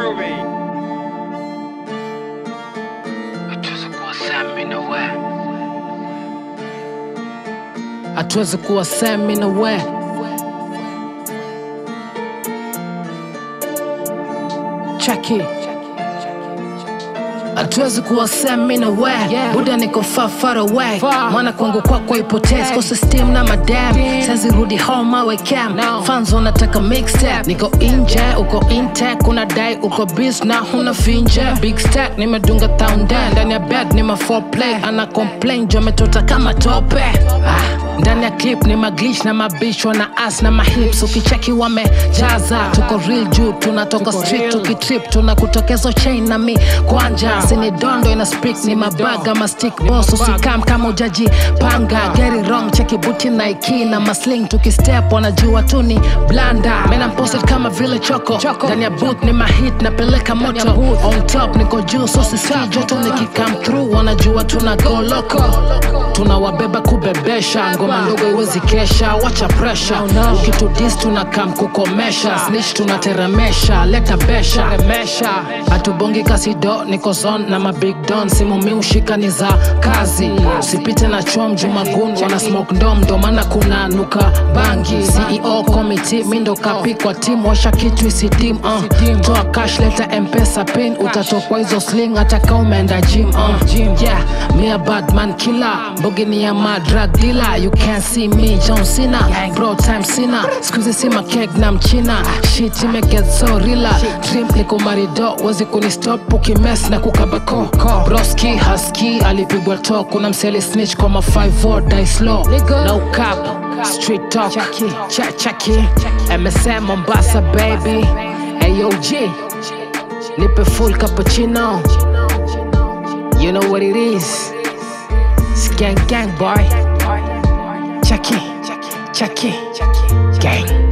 hatuwezi kuwa semi na we cheki hatuwezi kuwa semi na we buda niko far far away mwana kwangu kwako ipotez kose steam na madam sazi rudi home awe cam fans wanataka mixtape niko inje uko intek unadai uko bis na huna finje big stack nimedunga town dan ndani ya bed ni ma foreplay ana complain jo ametota kama tope ah, ndani ya clip ni maglish na mabishwa na as na mahips ukicheki wamejaza tuko real juu tunatoka street tukitrip tunakutokezo chain na mi kwanja sini dondo ina speak ni mabaga mastik boss usikam kama ujaji panga geri wrong cheki buti naiki na masling tukistep wanajua tu ni blanda mena posted kama vile choko ndani ya boot ni mahit napeleka moto on top niko juu so sisi joto nikikam through wanajua tuna go loco tunawabeba kubebesha ngoma ndogo iwezi kesha wacha presha ukitudis tunakam kukomesha snitch tunateremesha leta besha hatubongi kasido niko zon na mabig don simu mi ushika ni za kazi usipite na chom jumagun wana smoke ndom ndo maana kuna nuka bangi ceo committee mi ndo kapikwa tim washa kitu isidim uh. toa cash leta mpesa pin utatokwa hizo sling hata ka umeenda gym uh. yeah me a bad man killer mbogi ni ya madrag dealer you can't see me john cena bro time sina skuzi si makeg na mchina shit imeget so rila dream niko marido wezi kunistop ukimes na kukabako broski haski alipigwa to kuna mseli snitch kwa ma 5 die slow no cap street talk cha chaki msm mombasa baby ayog nipe full cappuccino you know what it is it's gang gang boy chaki chaki gang